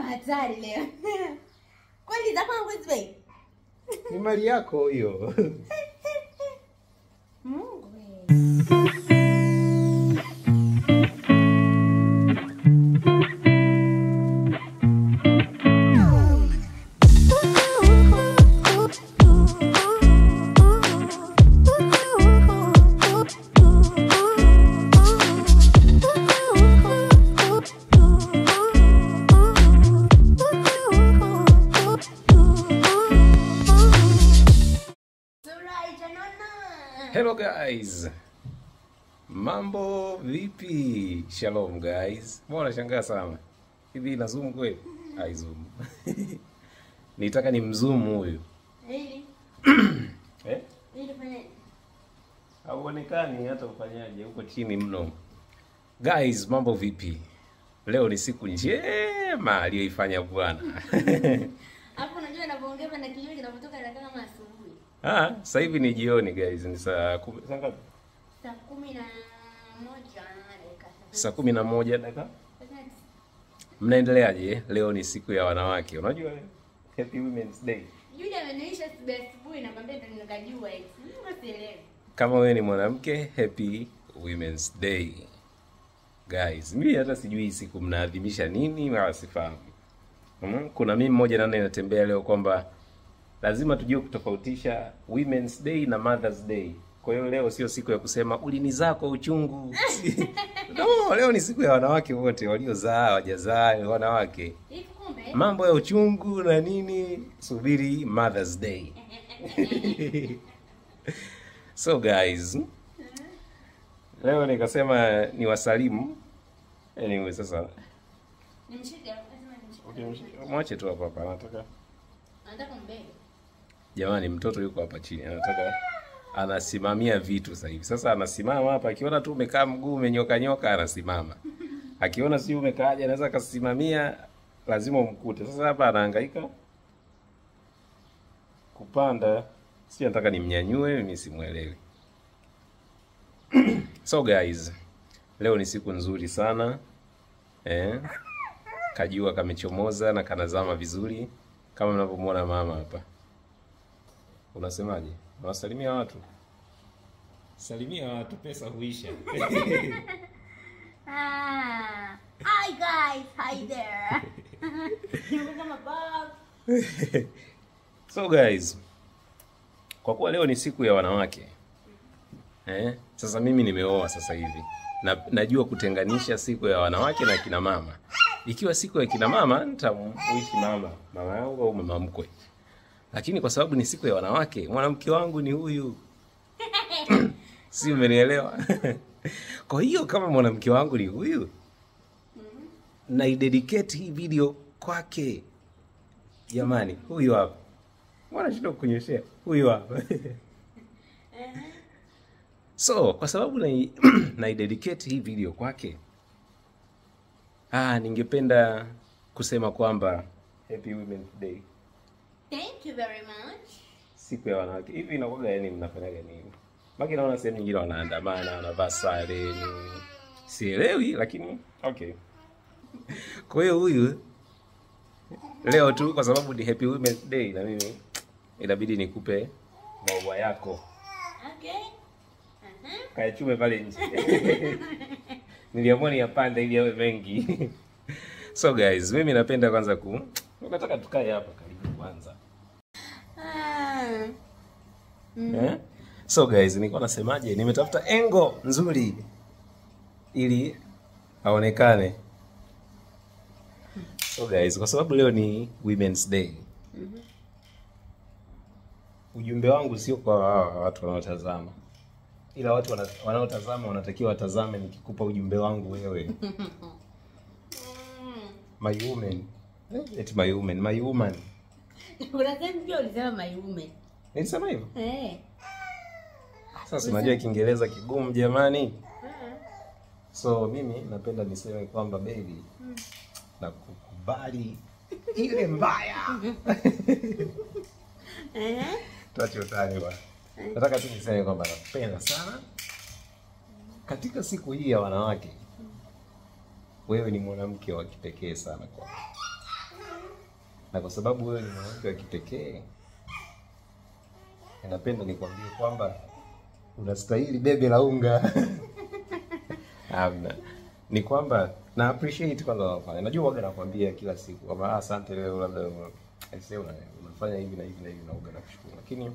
hatari leo. Kweli za kwangu hizi bei. Ni mali yako hiyo. Mungu. we. Sura itanona. Hello guys. Mambo vipi? Shalom guys. Mbona shangaa sana? Hivi ina zoom kweli? Hai zoom. Nitaka ni mzoom huyu. Ili Eh? ili fanya Hauonekani hata ufanyaje huko chini mno. Guys, mambo vipi? Leo ni siku njema aliyoifanya Bwana. Hapo unajua ninapoongea na kinywa kinapotoka inakaa kama asubuhi. Ah, sasa hivi ni jioni guys, ni saa kumi, saa ngapi? Saa kumi na moja dakika Saa kumi na moja dakika. thelathini. Mnaendeleaje? Leo ni siku ya wanawake. Unajua Happy Women's Day. Yule ameniisha asubuhi asubuhi nakwambia ndo nikajua eti. Mimi sielewi. Kama wewe ni mwanamke, Happy Women's Day. Guys, mimi hata sijui hii siku mnaadhimisha nini wala sifahamu. Mm, kuna mimi mmoja nane inatembea leo kwamba lazima tujue kutofautisha Women's Day na Mother's Day. Kwa hiyo leo sio siku ya kusema ulinizaa kwa uchungu. no, leo ni siku ya wanawake wote waliozaa, hawajazaa, wanawake. Hivi kumbe Mambo ya uchungu na nini, subiri Mother's Day. so guys, leo nikasema ni wasalimu. Anyway, sasa nimshike lazima nimshike. mwache tu hapa hapa, anataka Anataka mbele. jamani, mtoto yuko hapa chini, anataka anasimamia vitu sasa hivi. Sasa anasimama hapa, akiona tu umekaa mguu umenyoka nyoka, anasimama. Akiona si umekaaje, anaweza akasimamia, lazima umkute. Sasa hapa anahangaika kupanda, si nataka nimnyanyue, mimi simuelewi. so guys, leo ni siku nzuri sana eh, kajua kamechomoza na kanazama vizuri kama mnavyomwona mama hapa. Unasemaje? Unawasalimia watu? Salimia watu, pesa huisha. Ah. Hi guys, hi there. Niko kama Bob. so guys, kwa kuwa leo ni siku ya wanawake eh, sasa mimi nimeoa sasa hivi na, najua kutenganisha siku ya wanawake na kina mama. Ikiwa siku ya kina mama nitamuishi mama mama yangu au mama mkwe, lakini kwa sababu ni siku ya wanawake, mwanamke wangu ni huyu si umenielewa? kwa hiyo kama mwanamke wangu ni huyu, naidedicate hii video kwake. Jamani, huyu hapa Mbona shida kukunyeshea? Huyu hapa. so, kwa sababu na naidedicate hii video kwake, ah, ningependa kusema kwamba Happy Women's Day, Thank you very much. siku ya wanawake. Hivi inakuwaga yani mnafanyaga nini? Maki naona sehemu nyingine wanaandamana, wanavaa sare, ni sielewi, lakini okay. Kwa hiyo huyu leo tu kwa sababu ni Happy Women's Day na mimi inabidi nikupe maua yako Okay. Uh-huh. kayachume pale nje. Niliamua niyapande ili yawe mengi. so guys, mimi napenda kwanza ku nataka tukae hapa karibu kwanza. Ah. Eh? So guys, nilikuwa nasemaje? Nimetafuta engo nzuri ili aonekane. So guys, kwa sababu leo ni Women's Day. Ujumbe wangu sio kwa hawa watu wanaotazama. Ila watu wana- wanaotazama wanatakiwa watazame nikikupa ujumbe wangu wewe. Mm. My woman. Eh, eti my woman, my woman. Kuna sehemu pia ulisema mayume. Nilisema hivyo? Eh. Sasa unajua Kiingereza kigumu jamani. So mimi napenda niseme kwamba baby na kukubali ile mbaya. Eh. Tuache utani bwana. Nataka tu niseme kwamba nakupenda sana. Katika siku hii ya wanawake, wewe ni mwanamke wa kipekee sana kwa na kwa sababu wewe ni mwanamke wa kipekee, ninapenda nikwambie kwamba unastahili bebe la unga. Hamna, ni kwamba na appreciate kwanza unafanya. Najua waga nakwambia kila siku kwamba ah, asante leo labda aisee una, unafanya hivi na hivi na hivi na uga nakushukuru, lakini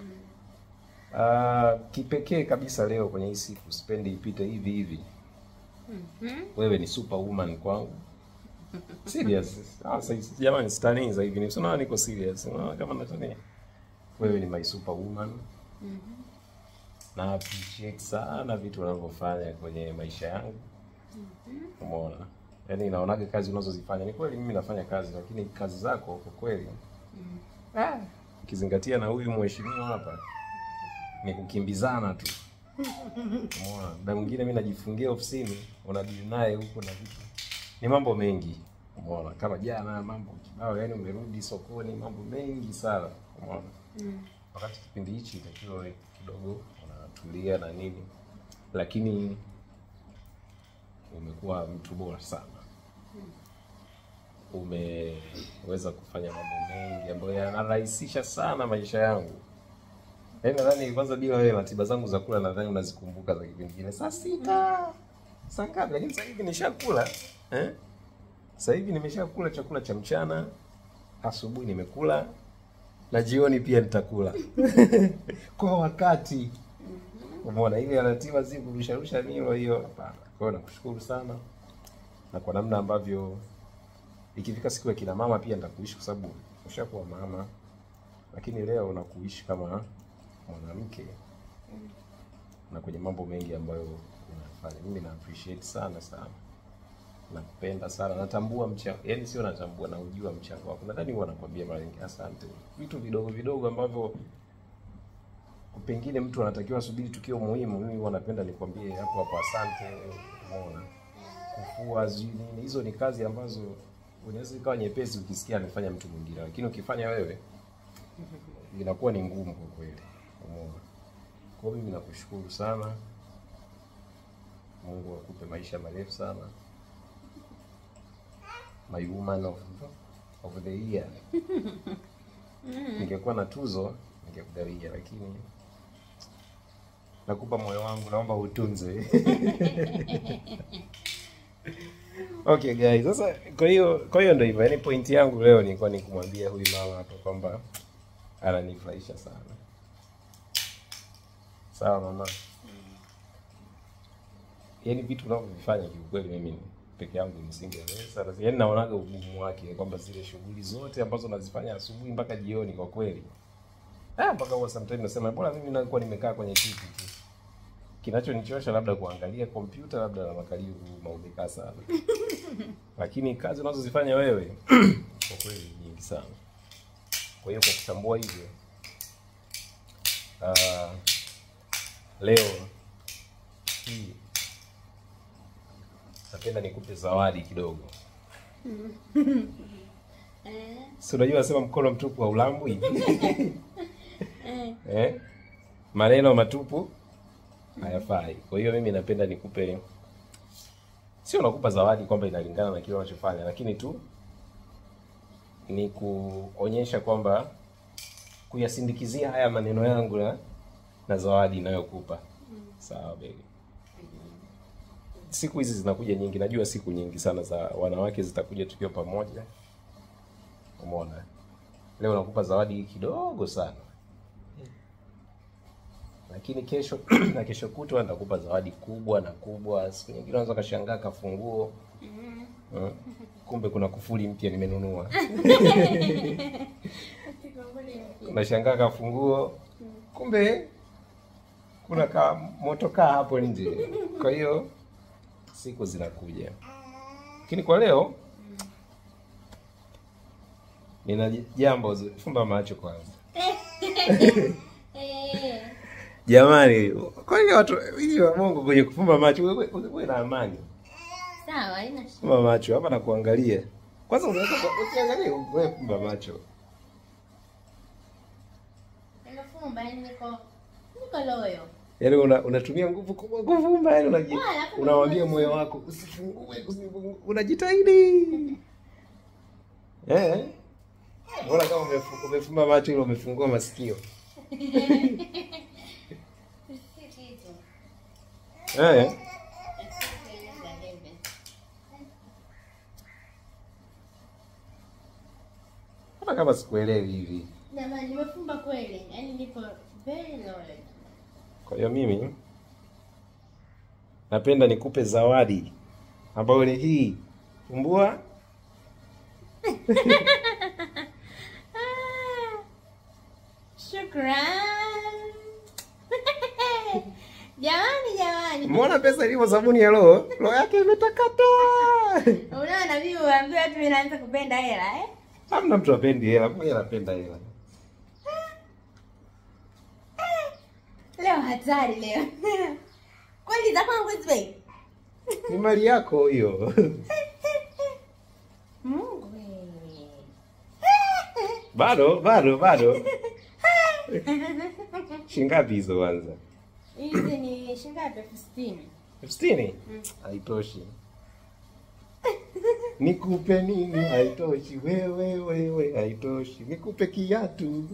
ah, kipekee kabisa leo kwenye hii siku sipendi ipite hivi hivi. Wewe ni superwoman kwangu. Serious. Ah, sasa jamani sitanii za hivi. Unaona niko serious. Unaona kama natania. Wewe ni my superwoman. Na appreciate sana vitu unavyofanya kwenye maisha yangu. Umeona? Yaani naonaga kazi unazozifanya. Ni kweli mimi nafanya kazi lakini kazi zako kwa kweli. Ah, ukizingatia na huyu mheshimiwa hapa ni kukimbizana tu. Umeona? Muda mwingine mimi najifungia ofisini, unadili naye huko na vitu. Ni mambo mengi. Umeona? Kama jana mambo kibao, yani umerudi sokoni, mambo mengi sana. Umeona? Wakati kipindi hichi itakiwa wewe kidogo unatulia na nini, lakini umekuwa mtu bora sana. Umeweza kufanya mambo mengi ambayo yanarahisisha sana maisha yangu. Yaani nadhani kwanza bila wewe ratiba zangu za kula nadhani unazikumbuka za kipindi kile. Saa sita. Saa ngapi? Lakini sasa hivi nishakula. Eh? Sasa hivi nimeshakula chakula cha mchana, asubuhi nimekula na jioni pia nitakula. Kwa wakati. Umeona ile ratiba si kurusha rusha milo hiyo hapana. Kwa hiyo nakushukuru sana. Na kwa namna ambavyo ikifika siku ya kina mama pia nitakuishi kwa sababu ushakuwa mama. Lakini leo nakuishi kama mwanamke na kwenye mambo mengi ambayo unafanya. Mimi na appreciate sana sana, nakupenda sana, natambua mchango, yaani sio natambua, na ujua mchango wako. Nadhani huwa nakwambia mara nyingi asante, vitu vidogo vidogo ambavyo pengine mtu anatakiwa subiri tukio muhimu. Mimi huwa napenda nikwambie hapo hapo asante. Umeona, kufua sijui nini, hizo ni kazi ambazo unaweza ikawa nyepesi ukisikia amefanya mtu mwingine, lakini ukifanya wewe inakuwa ni ngumu kwa kweli. Umeona? Kwa hiyo mimi nakushukuru sana. Mungu akupe maisha marefu sana. My woman of, of the year. Ningekuwa na tuzo ningekugawia, lakini nakupa moyo wangu, naomba utunze. Okay guys, sasa kwa hiyo kwa hiyo ndio hivyo. Yaani point yangu leo nilikuwa ni kumwambia huyu mama hapa kwamba ananifurahisha sana. Sawa mama. Yaani vitu unavyovifanya kiukweli mimi peke yangu nisingeweza. Yaani naonaga ugumu wake kwamba zile shughuli zote ambazo nazifanya asubuhi mpaka jioni kwa kweli. Ah, mpaka huwa sometimes nasema bora mimi nakuwa nimekaa kwenye kiti tu. Kinachonichosha labda kuangalia kompyuta labda na makalio maumekaa sana. Lakini kazi unazozifanya wewe kwa kweli ni nyingi sana. Kwa hiyo kwa kutambua hivyo ah, leo hii napenda nikupe zawadi kidogo. Eh, Si unajua nasema mkono mtupu haulambwi eh, eh? Maneno matupu hayafai. Kwa hiyo mimi napenda nikupe, sio nakupa zawadi kwamba inalingana na kile unachofanya, lakini tu ni kuonyesha kwamba kuyasindikizia haya maneno yangu na, na zawadi inayokupa. Sawa baby. Siku hizi zinakuja nyingi, najua siku nyingi sana za wanawake zitakuja tukiwa pamoja. Umeona, leo nakupa zawadi kidogo sana, lakini kesho na kesho kutwa nitakupa zawadi kubwa na kubwa. Siku nyingine unaweza kashangaa kafunguo mm. Kumbe kuna kufuli mpya nimenunua. Unashangaa kafunguo, kumbe kuna ka motokaa hapo nje. Kwa hiyo siku zinakuja, lakini kwa leo nina jambo. zi- Fumba macho kwanza. eh. Jamani, kwa hiyo watu hivi wa Mungu kwenye kufumba macho, wewe wewe- wewe na amani. Sawa, haina shida. Fumba macho hapa na kuangalia. Kwanza unaweza ku- ukiangalia wewe fumba macho. Nimefumba, yaani niko niko loyo. Yaani una, unatumia nguvu kubwa kufumba, yaani unaji Ah, alafu unamwambia unajua- moyo wako usifungue, usifungue. Unajitahidi. Eh? Mbona kama umefu- umefumba macho ile umefungua masikio? Si kitu. Eh. Sikueleza bebe. Hata kama sikuelewi hivi. Jamani, nimefumba kweli. Yaani nipo very knowledge. Kwa hiyo mimi napenda nikupe zawadi ambayo ni hii. Fumbua. Ah, Shukran. Jamani, jamani. Umeona pesa ilivyo sabuni ya roho? Roho yake imetakata. Unaona mimi uambiwa watu mimi naanza kupenda hela eh? Hamna mtu apendi hela, mimi napenda hela. Leo hatari leo. Kweli za kwangu hizi bei. Ni mali yako hiyo. Mungu wewe. Bado, bado, bado. Shingapi hizo kwanza? Hizi ni shilingi ngapi? elfu sitini. elfu sitini? Mm. Haitoshi. Nikupe nini? Haitoshi. Wewe wewe haitoshi. Nikupe kiatu.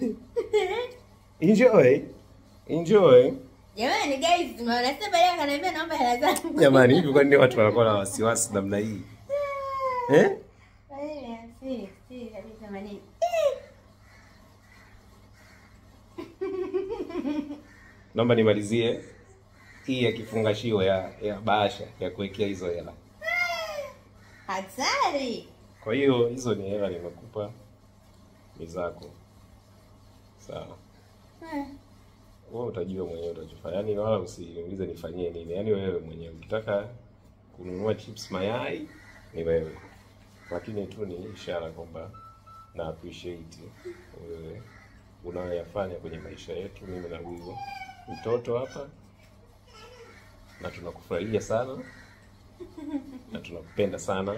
Enjoy. Enjoy. Jamani guys, tumeona sasa baadaye akaniambia naomba hela zangu. Jamani, hivi kwa nini watu wanakuwa na wasiwasi namna hii? Eh? Baadaye, si, si, kabisa manini. Naomba nimalizie hii ya kifungashio ya ya bahasha ya kuwekea hizo hela. Hatari. Kwa hiyo hizo ni hela nimekupa, ni zako. Sawa. Ah, Wewe utajua mwenyewe utachofanya. Yaani wala usiniulize nifanyie nini. Yaani wewe mwenyewe ukitaka kununua chips mayai ni wewe. Lakini tu ni ishara kwamba na appreciate wewe unayoyafanya kwenye maisha yetu, mimi na huyo mtoto hapa, na tunakufurahia sana na tunakupenda sana.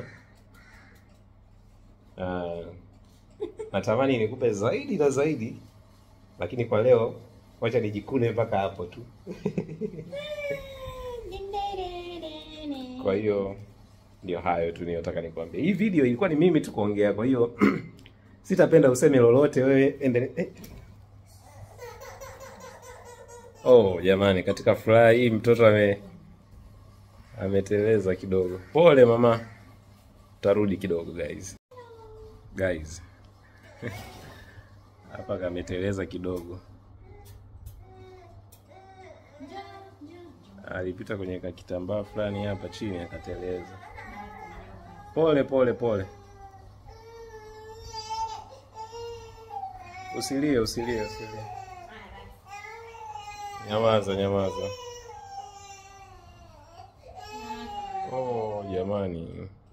Uh, natamani nikupe zaidi na zaidi, lakini kwa leo wacha nijikune mpaka hapo tu. Kwa hiyo ndio hayo tu niliyotaka nikwambie. Hii video ilikuwa ni mimi tu kuongea, kwa hiyo sitapenda useme lolote wewe endele. Eh. Oh jamani, katika furaha hii mtoto ame ameteleza kidogo. Pole mama, tarudi kidogo guys. Guys hapa kameteleza kidogo, alipita kwenye kakitambaa fulani hapa chini akateleza. Pole pole pole, usilie usilie usilie. Nyamaza nyamaza. Oh jamani,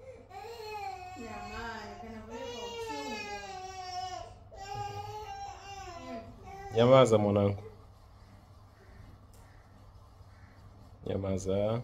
Jamani, kanapeleka uchungu. nyamaza mwanangu, nyamaza.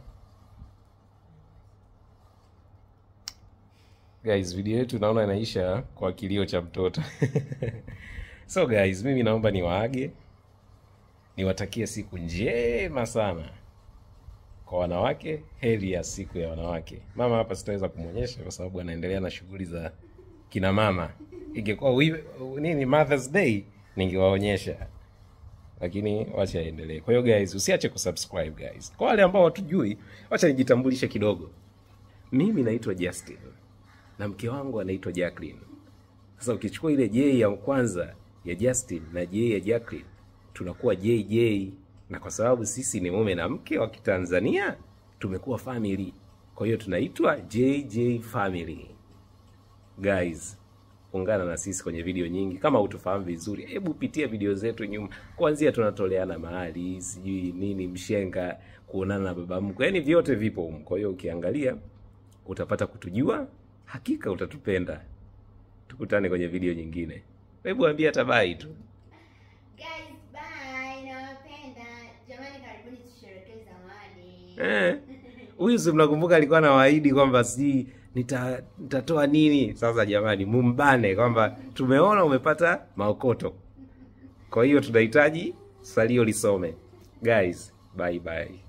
Guys, video yetu naona inaisha kwa kilio cha mtoto. So guys, mimi naomba niwaage, niwatakie siku njema sana kwa wanawake. Heri ya siku ya wanawake. Mama hapa sitaweza kumwonyesha kwa sababu anaendelea na shughuli za kina mama. Ingekuwa wi- nini Mother's Day ningewaonyesha, lakini wacha aendelee. Kwa hiyo guys, usiache kusubscribe guys. Kwa wale ambao watujui, wacha nijitambulishe kidogo. Mimi naitwa Justin na mke wangu anaitwa Jacqueline. Sasa ukichukua ile J ya kwanza ya Justin na J ya Jacqueline tunakuwa JJ, na kwa sababu sisi ni mume na mke wa Kitanzania tumekuwa family, kwa hiyo tunaitwa JJ family. Guys, ungana na sisi kwenye video nyingi. Kama utufahamu vizuri, hebu pitia video zetu nyuma, kuanzia tunatoleana mahali, sijui nini, mshenga, kuonana na baba mkwe, yaani vyote vipo humu. Kwa hiyo ukiangalia utapata kutujua, hakika utatupenda. Tukutane kwenye video nyingine. Hebu ambia hata bye tu. Guys, bye. Nawapenda. Jamani, karibuni tusherekee zawadi. Eh. Huyu si mnakumbuka alikuwa anawaahidi kwamba si nita nitatoa nini? Sasa jamani, mumbane kwamba tumeona umepata maokoto. Kwa hiyo tunahitaji salio lisome. Guys, bye bye.